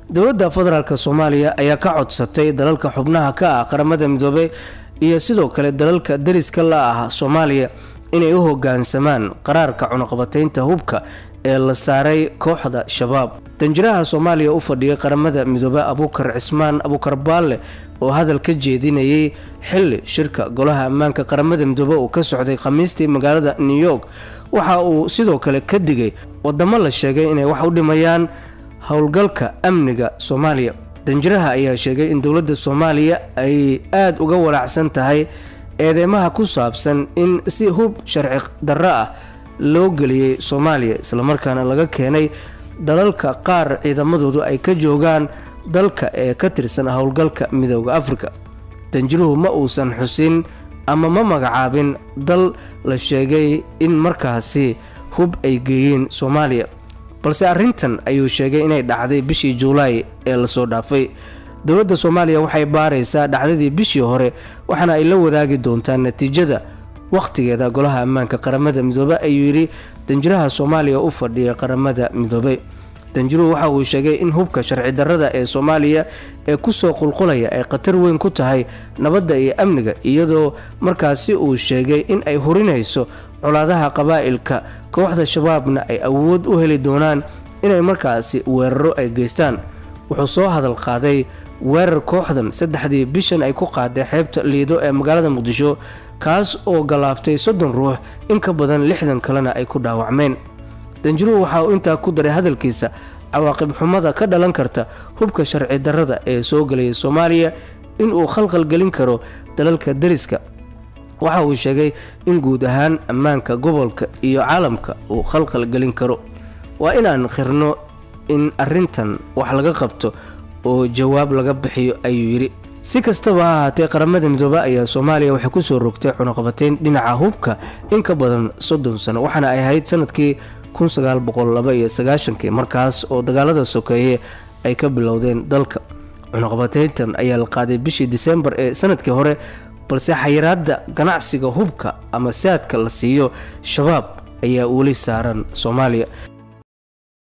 dowladda federaalk soomaaliya ayaa ka codsatay dalalka xubnaha ka ah qaramada midoobey iyo sidoo kale dalalka dariska la ah soomaaliya inay u hogaansamaan qaraarka cunuqabataynta hubka ee la saaray kooxda shabaab danjiraha soomaaliya u fadhiyay qaramada midoobe abuukar cismaan abuukar baalle oo hadal ka jeedinayay xili shirka golaha ammaanka qaramada midoobe uu ka socday khamiistii magaalada new york waxa uu sidoo kale ka digay wadamo la sheegay inay wax u dhimayaan howlgalka amniga soomaaliya danjiraha ayaa sheegay in dowladda soomaaliya ay aada uga walaacsan tahay eedeymaha ku saabsan in si hub sharci darro ah loo geliyey soomaaliya islamarkaana laga keenay dalalka qaar ciidamadoodu ay ka joogaan dalka ee ka tirsan howlgalka midooda afrika danjiruhu ma uusan xusin ama ma magacaabin dal la sheegay in markaasi hub ay geeyeen soomaaliya balse arrintan ayuu sheegay inay dhacday bishii juulaay ee lasoo dhaafay dowladda soomaaliya waxay baaraysaa dhacdadii bishii hore waxaana ay la wadaagi doontaa natiijada wakhtigeeda golaha ammaanka qaramada midoobe ayuu yidhi danjiraha soomaaliya u fadhiya qaramada midoobey danjiruhu waxa uu sheegay in hubka sharci darrada ee soomaaliya ee kusoo qulqulaya ay khatar weyn ku tahay nabadda iyo amniga iyadoo markaasi uu sheegay in ay hurinayso colaadaha qabaa'ilka kooxda shabaabna ay awood u heli doonaan inay markaasi weeraro ay geystaan wuxuu soo hadal qaaday weerar kooxdan saddexdii bishan ay ku qaaday xeebta liido ee magaalada muqdisho kaas oo gallaaftay soddon ruux in ka badan lixdan kalena ay ku dhaawacmeen danjiruhu waxa uu intaa ku daray hadalkiisa cawaaqib xumada ka dhalan karta hubka sharci darrada ee soo gelaya soomaaliya inuu khalkhal gelin karo dalalka dariska waxa uu sheegay in guud ahaan ammaanka gobolka iyo caalamka uu khalkhal gelin karo waa inaan khirno in arrintan wax laga qabto oo jawaab laga bixiyo ayuu yidhi si kastaba ha ahaatee qaramada midoobe ayaa soomaaliya waxay kusoo rogtay cunuqabatayn dhinaca hubka in ka badan soddon sano waxaana ay ahayd sanadkii kii markaas oo dagaalada sokeeye ay ka bilowdeen dalka cunuqabatayntan ayaa la qaaday bishii disembar ee sanadkii hore balse xayiraadda ganacsiga hubka ama saadka la siiyo shabaab ayaa weli saaran soomaaliya